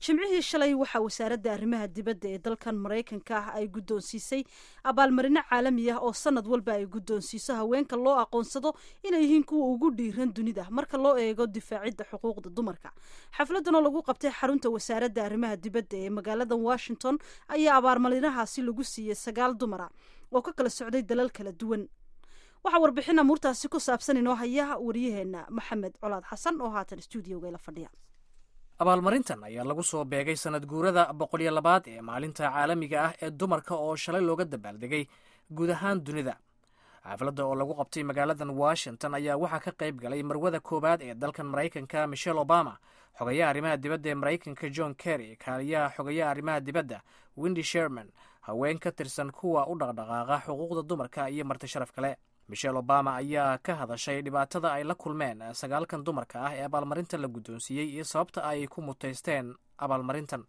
jimcihii shalay waxaa wasaaradda arrimaha dibadda ee dalkan maraykanka ah ay guddoonsiisay abaalmarino caalami ah oo sanad walba ay guddoonsiiso haweenka loo aqoonsado inay yihiin kuwa ugu dhiiran dunida marka loo eego difaacidda xuquuqda dumarka xafladan oo lagu qabtay xarunta wasaaradda arrimaha dibadda ee magaalada washington ayaa abaalmarinahaasi lagu siiyey sagaal dumara oo ka kala socday dalal kala duwan waxaa warbixin amuurtaasi ku saabsan inoo haya waryaheena maxamed colaad xasan oo haatan stuudioga la fadhiya abaalmarintan ayaa lagu soo beegay sanad guurada boqol iyo labaad ee maalinta caalamiga ah ee dumarka oo shalay looga dabaaldegay guud ahaan dunida xaafladda oo lagu qabtay magaaladan washington ayaa waxaa ka qayb galay marwada koowaad ee dalkan maraykanka michelle obama xogayaha arrimaha dibadda ee maraykanka john kerry kaaliyaha xogayaha arrimaha dibadda windy sherman haween ka tirsan kuwa u dhaqdhaqaaqa xuquuqda dumarka iyo marti sharaf kale michelle obama ayaa ka hadashay dhibaatada ay la kulmeen sagaalkan dumarka ah ee abaalmarinta la guddoonsiiyey iyo sababta ay ku mutaysteen abaalmarintan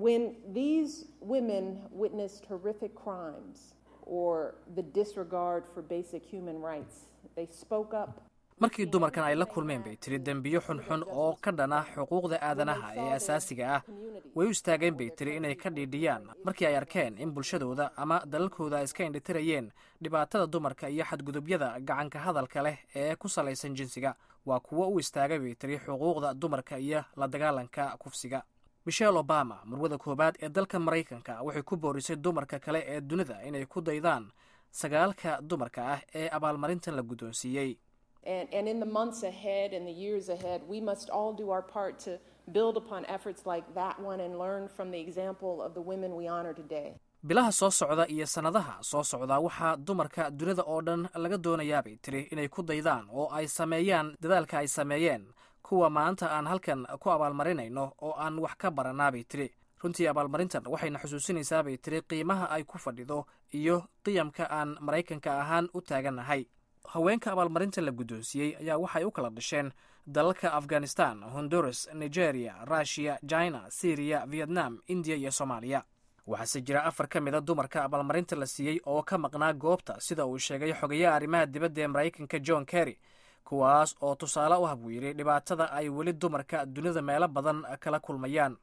markii dumarkan ay la kulmeen bay tiri dembiyo xunxun oo ka dhan ah xuquuqda aadanaha ee asaasiga ah way u istaageen bay tiri inay ka dhiidhiyaan markii ay arkeen in bulshadooda ama dalalkooda ay iska indhitirayeen dhibaatada dumarka iyo xadgudubyada gacanka hadalka leh ee ku salaysan jinsiga waa kuwo u istaagay bay tiri xuquuqda dumarka iyo la dagaalanka kufsiga michelle obama marwada koowaad ee dalka maraykanka waxay ku boorisay dumarka kale ee dunida inay ku daydaan sagaalka dumarka ah ee abaalmarintan la guddoonsiiyey And, in the months ahead and the years ahead, we must all do our part to build upon efforts like that one and learn from the example of the women we honor today. bilaha soo socda iyo sannadaha soo socdaa waxaa dumarka dunida oo dhan laga doonayaabay tiri inay ku daydaan oo ay sameeyaan dadaalka ay sameeyeen kuwa maanta aan halkan ku abaalmarinayno oo aan wax ka baranaabay tiri runtii abaalmarintan waxayna xusuusinaysaabay tiri qiimaha ay ku fadhido iyo qiyamka aan maraykanka ahaan u taagannahay haweenka abaalmarinta la guddoonsiiyey ayaa waxay u kala dhasheen dalalka afghanistan honduras nigeria rushiya china syriya vietnam indiya iyo soomaaliya waxaase jira afar ka mid a dumarka abaalmarinta la siiyey oo ka maqnaa goobta sida uu sheegay xogayaha arrimaha dibadda ee maraykanka john kerry kuwaas oo tusaale u ah buu yidhi dhibaatada ay weli dumarka dunida meelo badan kala kulmayaan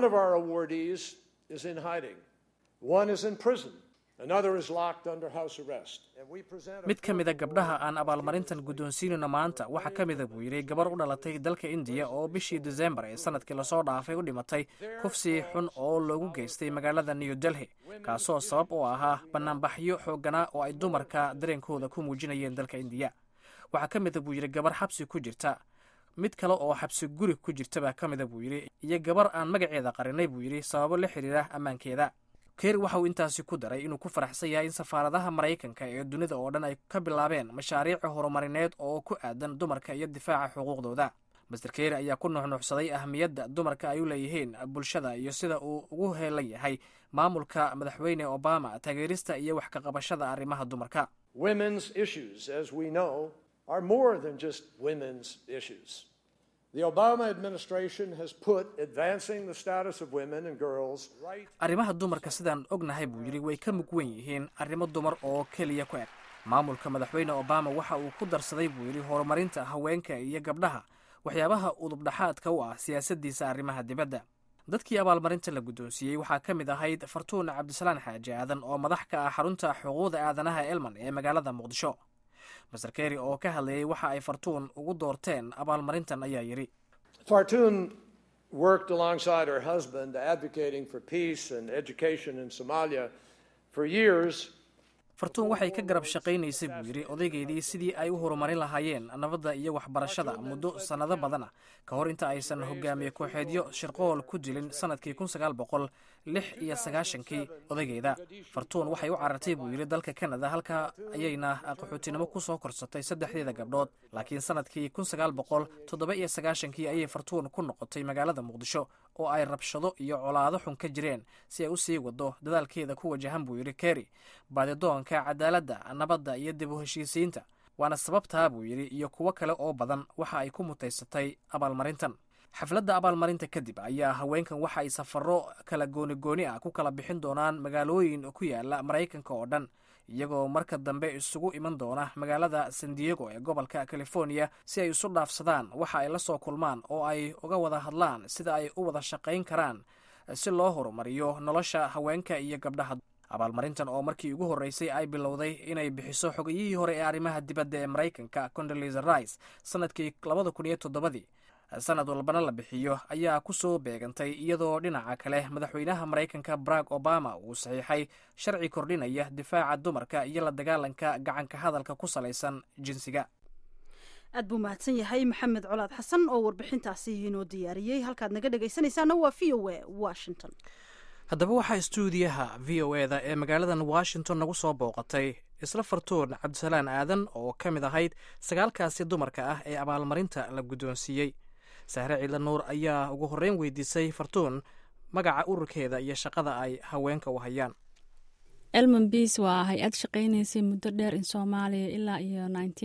mid ka mida gabdhaha aan abaalmarintan guddoonsiinayno maanta waxaa ka mida buu yidhi gabar u dhalatay dalka indiya oo bishii desembar ee sanadkii lasoo dhaafay u dhimatay kufsi xun oo loogu geystay magaalada new delhi kaasoo sabab u ahaa bannaanbaxyo xoogganaa oo ay dumarka dareenkooda ku muujinayeen dalka indiya waxaa ka mida buu yidhi gabar xabsi ku jirta mid kale oo xabsi guri ku jirta baa ka mida buu yidhi iyo gabar aan magaceeda qarinay buu yidhi sababo la xidhiira ammaankeeda kerry waxa uu intaasi ku daray inuu ku faraxsan yahay in safaaradaha maraykanka ee dunida oo dhan ay ka bilaabeen mashaariic horumarineed oo ku aadan dumarka iyo difaaca xuquuqdooda master kerry ayaa ku nuxnuuxsaday ahamiyadda dumarka ay u leeyihiin bulshada iyo sida uu ugu heelan yahay maamulka madaxweyne obama taageerista iyo wax ka qabashada arrimaha dumarka arrimaha dumarka sidaan ognahay buu yidhi way ka mug wen yihiin arrimo dumar oo keliya ku eg maamulka madaxweyne obama waxa uu ku darsaday buu yidhi horumarinta haweenka iyo gabdhaha waxyaabaha udubdhaxaadka u ah siyaasaddiisa arrimaha dibadda dadkii abaalmarinta la guddoonsiiyey waxaa ka mid ahayd fartuun cabdisalaan xaaji aadan oo madax ka ah xarunta xuquuqda aadanaha elman ee magaalada muqdisho master kerry oo ka hadlayay waxa ay fartuun ugu doorteen abaalmarintan ayaa yidhi fartuun worked alongside her husband advocating for peace and education in somalia for years fartuun waxay ka garab shaqaynaysay buu yidhi odaygeedii sidii ay u horumarin lahaayeen nabadda iyo waxbarashada muddo sannado badan ah ka hor inta aysan hogaamiye kooxeedyo shirqool ku dilin sannadkii kun sagaal boqol lix iyo sagaashankii odaygeeda fartuun waxay u carartay buu yidhi dalka kanada halka ayayna qaxootinimo ku soo korsatay saddexdeeda gabdhood laakiin sannadkii kun sagaal boqol toddoba iyo sagaashankii ayay fartuun ku noqotay magaalada muqdisho oo ay rabshado iyo colaado xun ka jireen si ay u sii wado dadaalkeeda ku wajahan buu yidhi kerry baadidoonka cadaaladda nabadda iyo dib u heshiisiinta waana sababtaa buu yidhi iyo kuwo kale oo badan waxa ay ku mutaysatay abaalmarintan xafladda abaalmarinta kadib ayaa haweenkan waxa ay safarro kala gooni-gooni ah ku kala bixin doonaan magaalooyin ku yaala maraykanka oo dhan iyagoo marka dambe isugu iman doona magaalada san diego ee gobolka california si ay isu dhaafsadaan waxa ay la soo kulmaan oo ay uga wada hadlaan sida ay u wada shaqayn karaan si loo horumariyo nolosha haweenka iyo gabdhaha abaalmarintan oo markii ugu horreysay ay bilowday inay bixiso xogayihii hore ee arrimaha dibadda ee maraykanka condolisa rice sanadkii labada kun iyo toddobadii sanad walbana la bixiyo ayaa ku soo beegantay iyadoo dhinaca kale madaxweynaha maraykanka barack obama uu saxiixay sharci kordhinaya difaaca dumarka iyo la dagaalanka gacanka hadalka ku salaysan jinsiga aad buu mahadsan yahay maxamed colaad xasan oo warbixintaasi inoo diyaariyey halkaad naga dhegaysanaysaana waa v o a washington haddaba waxaa stuudiyaha v o eda ee magaaladan washington nagu soo booqatay isla fartuun cabdisalaan aadan oo ka mid ahayd sagaalkaasi dumarka ah ee abaalmarinta la guddoonsiiyey sahre ciidla nuur ayaa ugu horreyn weydiisay fartuun magaca ururkeeda iyo shaqada ay haweenka u hayaan elman beas waa hay-ad shaqaynaysay muddo dheer in soomaaliya ilaa iyo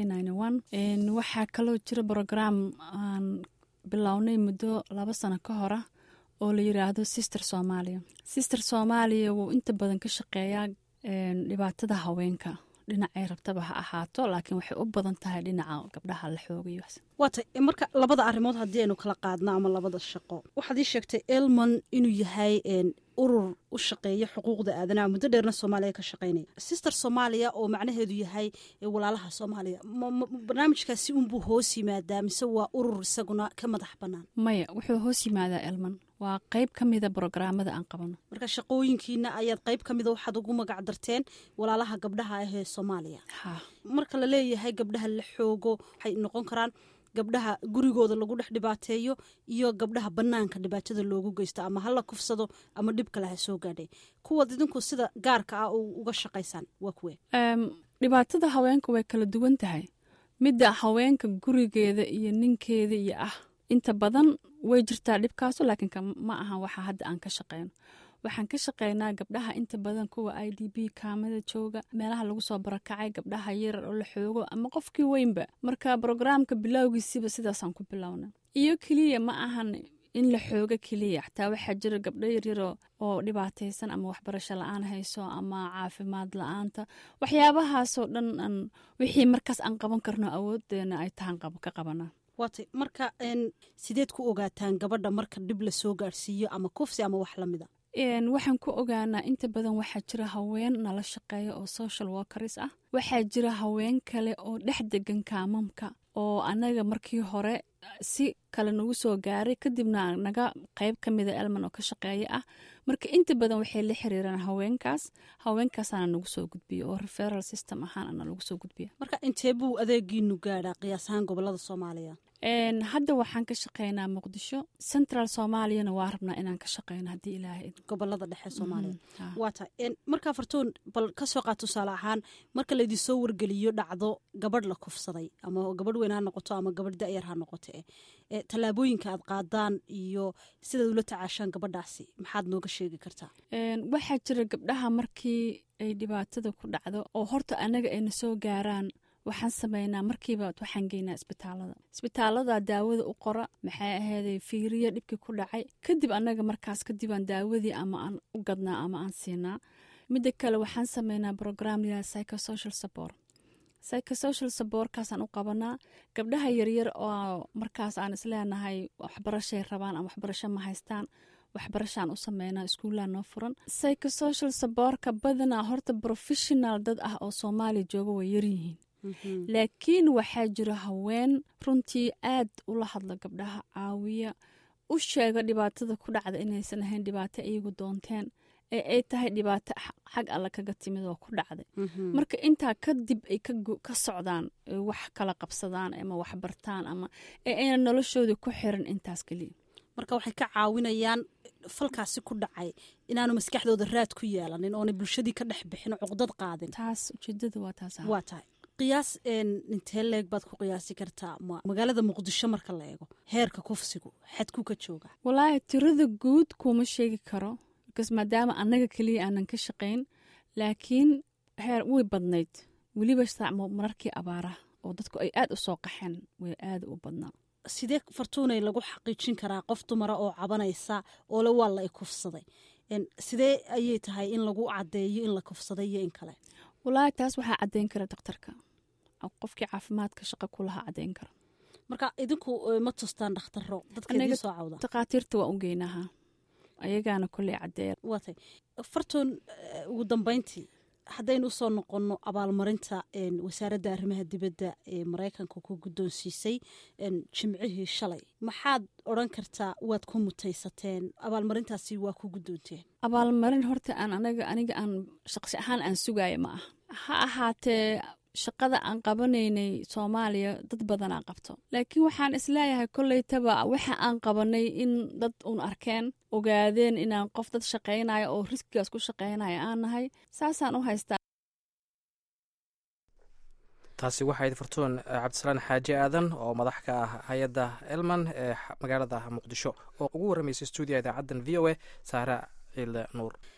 waxaa kaloo jira brograam aan bilownay muddo laba sano ka hora oo la yiraahdo sister soomaaliya sister soomaaliya wuu inta badan ka shaqeeyaa dhibaatada haweenka dhinacay rabtaba ha ahaato laakiin waxay u badan tahay dhinaca gabdhaha la xoogayo waata marka labada arrimood haddii aynu kala qaadno ama labada shaqo waxaad ii sheegtay elmon inuu yahay urur u shaqeeya xuquuqda aadanaha muddo dheerna soomaaliya ka shaqeynaya sister soomaaliya oo macnaheedu yahay walaalaha soomaaliya barnaamijkaasi unbuu hoos yimaadaa mise waa urur isaguna ka madax bannaan maya wuxuu hoos yimaadaa elman waa qayb ka mida brograamada aan qabano marka shaqooyinkiina ayaad qayb ka mida waxaad ugu magac darteen walaalaha gabdhaha ah ee soomaaliya marka la leeyahay gabdhaha la xoogo waxay noqon karaan gabdhaha gurigooda lagu dhex dhibaateeyo iyo gabdhaha banaanka dhibaatada loogu geysto ama hala kufsado ama dhib kale ha soo gaadhay kuwaad idinku sida gaarka ah uga shaqaysaan waa kuwe dhibaatada haweenka way kala duwan tahay midda haweenka gurigeeda iyo ninkeeda iyo ah inta badan way jirtaa dhibkaaso laakiin ma aha waxa hadda aan ka shaqeyno waxaan ka shaqeynaa gabdhaha inta badan kuwa i d b kaamada jooga meelaha lagu soo barakacay gabdhaha yarar oo la xoogo ama qofkii weynba marka brograamka bilowgiisiba sidaasaan ku bilowna iyo keliya ma ahan in la xoogo keliya xataa waxaa jira gabdho yaryaro oo dhibaataysan ama waxbarasho la-aan hayso ama caafimaad la-aanta waxyaabahaasoo dhan wixii markaas aan qaban karno awoodeena ay tahan ka qabanaa waatay marka sideed ku ogaataan gabadha marka dhib la soo gaadhsiiyo ama kufsi ama wax lamida waxaan ku ogaanaa inta badan waxaa jira haween nala shaqeeya oo social workers ah waxaa jira haween kale oo dhex degan kaamamka oo anaga markii hore si kale nagu soo gaaray kadibna naga qayb ka mida elman oo ka shaqeeya ah marka inta badan waxay la xiriiraan haweenkaas haweenkaasaana nagu soo gudbiya oo referal system ahaan ana lagu soo gudbiya marka intee buu adeegiinu gaadhaa qiyaas ahaan gobolada soomaaliya hadda waxaan ka shaqeynaa muqdisho central soomaaliyana waa rabnaa inaan ka shaqeyno haddii ilaahay gobolada dhexe soomaaliya waata markaa fartuun bal kasoo qaad tusaale ahaan marka laydin soo wargeliyo dhacdo gabadh la kufsaday ama gabadh weyn ha noqoto ama gabadh da-yar ha noqoto e tallaabooyinka aad qaadaan iyo sidaad ula tacaashaan gabadhaasi maxaad nooga sheegi kartaa waxaa jira gabdhaha markii ay dhibaatada ku dhacdo oo horta anaga ayna soo gaaraan waxaan sameynaa markiiba waxaan geynaa isbitaalada isbitaalada daawada u qora maxay ahayday fiiriya dhibkii ku dhacay kadib annaga markaas kadibaan daawadii ama aan u gadnaa ama aan siinaa midda kale waxaan sameynaa brogram liyaa psychosocial support psychosocial supportkaasaan u qabanaa gabdhaha yaryar oo markaas aan isleenahay waxbarashay rabaan ama waxbarasho ma haystaan waxbarashaan u sameynaa iskuullaa noo furan psychosocial supportka badanaa horta professional dad ah oo soomaaliya jooga way yaryihiin laakiin waxaa jira haween runtii aad ula hadla gabdhaha caawiya u sheega dhibaatada ku dhacda inaysan ahayn dhibaato iyagu doonteen ee ay tahay dhibaato xag alle kaga timid oo ku dhacday marka intaa kadib ay ka socdaan wax kala qabsadaan ama wax bartaan ama ee ayna noloshooda ku xiran intaas keliya marka waxay ka caawinayaan falkaasi ku dhacay inaanu maskaxdooda raad ku yeelanin oona bulshadii ka dhex bixin cuqdad qaadin taas ujeedada waa taas waa tahay qiyaas intee leeg baad ku qiyaasi kartaa magaalada muqdisho marka la eego heerka kufsigu xadku ka jooga walaahi tirada guud kuma sheegi karo bkas maadaama annaga keliya aanan ka shaqayn laakiin heer way badnayd weliba mararkii abaaraha oo dadku ay aad u soo qaxeen way aad u badnaa sidee fartuunay lagu xaqiijin karaa qof dumara oo cabanaysa oo le waa la i kufsaday sidee ayay tahay in lagu cadeeyo in la kufsaday iyo in kale walaahi taas waxaa caddeyn kara daktarka qofkii caafimaadka shaqa kulahaa caddeyn kara marka idinku ma tustaan dhakhtaro dadkeedii soo cawda takhaatiirta waa u geynahaa ayagaana kolley caddeeya waatay fartuun ugu dambeyntii haddaynu usoo noqonno abaalmarinta wasaaradda arrimaha dibadda ee maraykanka ku guddoonsiisay jimcihii shalay maxaad odran kartaa waad ku mutaysateen abaalmarintaasi waa ku guddoonteen abaalmarin horta aan anaga aniga aan shaqsi ahaan aan sugaayo ma aha ha ahaatee shaqada aan qabanaynay soomaaliya dad badanaa qabto laakiin waxaan isleeyahay kolleytaba waxa aan qabanay in dad uun arkeen ogaadeen inaan qof dad shaqaynayo oo riskigaas ku shaqaynaya aan nahay saasaan u haystaa taasi waxayd fartuun cabdisalaan xaaji aadan oo madax ka ah hay-adda elman ee magaalada muqdisho oo ugu warramaysay stuudiya idaacaddan v o a saara ciile nuur